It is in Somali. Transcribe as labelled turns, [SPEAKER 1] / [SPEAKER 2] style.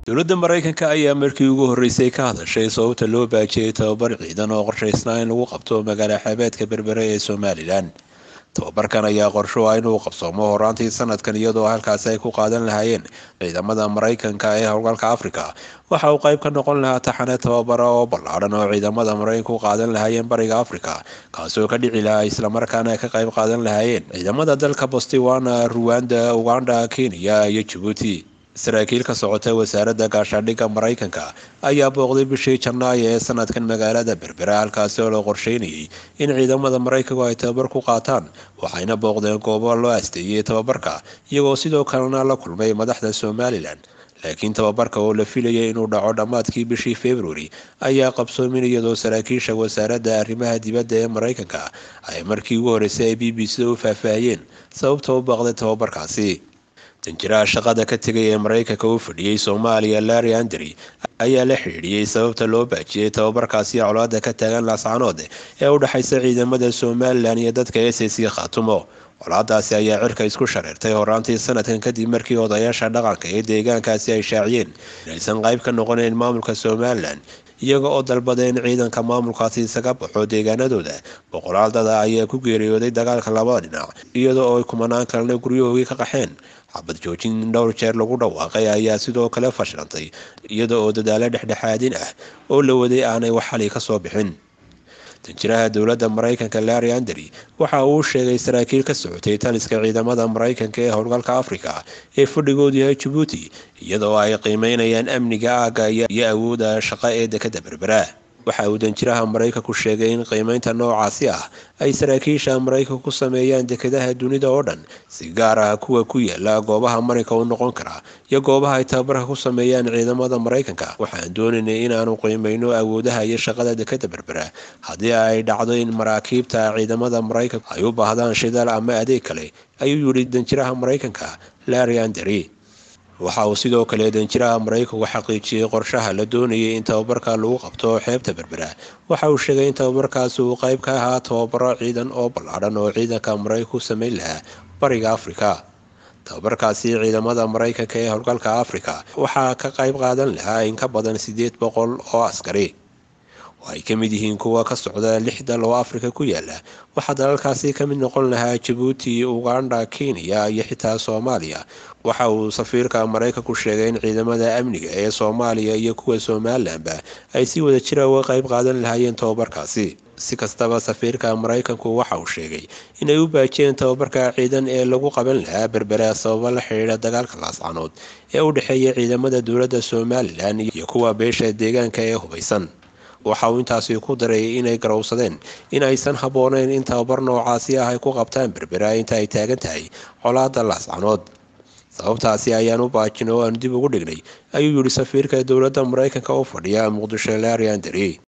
[SPEAKER 1] dowladda maraykanka ayaa markii ugu horreysay ka hadashay sababta loo baajiyey tababar ciidan oo qorshaysnaa in lagu qabto magaala xeebeedka berbere ee somalilan tababarkan ayaa qorsho ah inuu qabsoomo horaantii sanadkan iyadoo halkaasi ay ku qaadan lahaayeen ciidamada maraykanka ee howlgalka afrika waxa uu qayb ka noqon lahaa taxane tababara oo ballaadhan oo ciidamada maraykanka u qaadan lahaayeen bariga afrika kaasoo ka dhici lahaa islamarkaana ka qayb qaadan lahaayeen ciidamada dalka bostiwana ruwanda uganda kenya iyo jabuuti saraakiil ka socota wasaaradda gaashaandhigga maraykanka ayaa booqday bishii janaayo ee sanadkan magaalada berbera halkaasi oo la qorsheynayay in ciidamada maraykanku ay tababar ku qaataan waxayna booqdeen goobo loo asteeyey tababarka iyagoo sidoo kalena la kulmay madaxda somalilan laakiin tababarka oo la filayay inuu dhaco dhammaadkii bishii februari ayaa qabsoomin iyadoo saraakiisha wasaaradda arrimaha dibadda ee maraykanka ay markii ugu horreysay ay b b c u faahfaahiyeen sababta u baaqday tababarkaasi danjiraha shaqada ka tegay ee maraykanka u fadhiyey soomaaliya larry andry ayaa la xidhiidhiyey sababta loo baajiyey tababarkaasi colaada ka taagan laascanood ee u dhexaysa ciidamada somalilan iyo dadka s c khaatumo colaadaasi ayaa cirka isku shareertay horaantii sanadkan kadib markii odayaasha dhaqanka ee deegaankaasi ay shaaciyeen inaysan qayb ka noqonayn maamulka somalilan iyaga oo dalbada in ciidanka maamulkaasi isaga baxo deegaanadooda boqolaal dada ayaa ku geeriyooday dagaalka labada dhinac iyada oo ay kumanaan kalena guryahoogii ka qaxeen xabad joojin dhowr jeer lagu dhawaaqay ayaa sidoo kale fashilantay iyada oo dadaalo dhexdhexaadin ah oo la waday aanay wax xali ka soo bixin danjiraha dowladda maraykanka larry andry waxa uu sheegay saraakiil ka socotay taliska ciidamada maraykanka ee howlgalka afrika ee fadhigoodu yahay jabuuti iyadoo ay qiimeynayaan amniga aagga iyo awooda shaqo ee dekada berbera waxa uu danjiraha maraykanku sheegay in qiimeynta noocaasi ah ay saraakiisha maraykanku ku sameeyaan dekadaha dunida oo dhan si gaar ah kuwa ku yaala goobaha marinka u noqon kara iyo goobaha ay tababarka ku sameeyaan ciidamada maraykanka waxaan doonaynay inaanu qiimeyno awoodaha iyo shaqada dekada berbera haddii ay dhacdo in maraakiibta ciidamada maraykanku ay u baahdaan shidaal ama adeeg kale ayuu yidhi danjiraha maraykanka larry andry waxa uu sidoo kale danjiraha maraykanku xaqiijiyey qorshaha la doonayay in tababarka lagu qabto xeebta berbera waxa uu sheegay in tababarkaasi uu qayb ka ahaa tababaro ciidan oo ballaadhan oo ciidanka maraykanku sameyn lahaa bariga afrika tababarkaasi ciidamada maraykanka ee howlgalka afrika waxaa ka qayb qaadan lahaa in ka badan siddeed boqol oo askari oo ay ka mid yihiin kuwa ka socda lix dal oo afrika ku yaala waxaa dalalkaasi ka mid noqon lahaa jabuuti uganda kenya iyo xitaa soomaaliya waxa uu safiirka maraykanku sheegay in ciidamada amniga ee soomaaliya iyo kuwa somalilanba ay si wada jira uga qayb qaadan lahaayeen tababarkaasi si kastaba safiirka maraykanku waxa uu sheegay inay u baajiyeen tababarka ciidan ee lagu qaban lahaa berbera sababo la xidhiidha dagaalka laascanood ee u dhexeeya ciidamada dowladda somalilan iyo kuwa beesha deegaanka ee hubaysan waxa uu intaasi ku daray inay garowsadeen in aysan habbooneyn in tababar noocaasi ah ay ku qabtaan berbera inta ay taagan tahay colaada laascanood sababtaasi ayaan u baajin oo aanu dib ugu dhignay ayuu yidhi safiirka dowladda maraykanka u fadhiya muqdisho larry andry